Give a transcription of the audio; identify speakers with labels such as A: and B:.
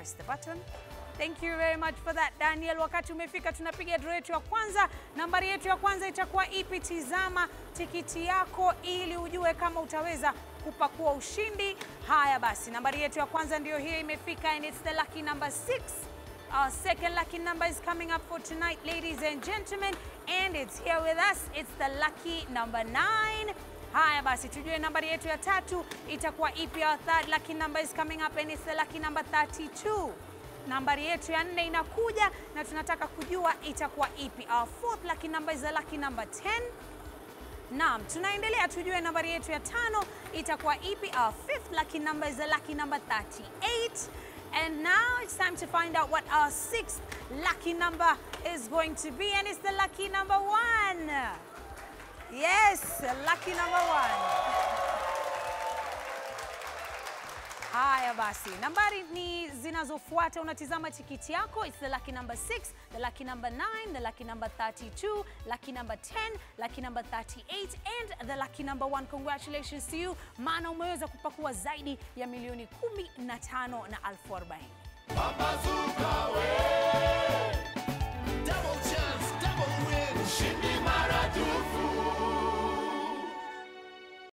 A: press the button. Thank you very much for that Daniel. Wakati umefika tunapiga draw yetu ya kwanza. Nambari yetu ya kwanza itakuwa ipi? Tizama tikiti yako ili ujue kama utaweza kupakua ushindi. Haya basi, nambari yetu ya kwanza ndiyo hiyo imefika and it's the lucky number 6. Our second lucky number is coming up for tonight, ladies and gentlemen, and it's here with us. It's the lucky number 9. Haya basi, tujue nambari yetu ya tatu itakuwa ipi? Our third lucky number is coming up and it's the lucky number 32. Nambari yetu ya nne inakuja na tunataka kujua itakuwa ipi. Our fourth lucky number is the lucky number 10. Naam, tunaendelea tujue nambari yetu ya tano itakuwa ipi. Our fifth lucky number is the lucky number 38. And now it's time to find out what our sixth lucky number is going to be and it's the lucky number one. Yes, lucky number one. Haya basi, nambari ni zinazofuata. Unatizama tikiti yako, it's the lucky number 6, the lucky number 9, the lucky number 32, lucky number 10, lucky number 38 and the lucky number 1. Congratulations to you, maana umeweza kupakua zaidi ya milioni 15 na elfu arobaini.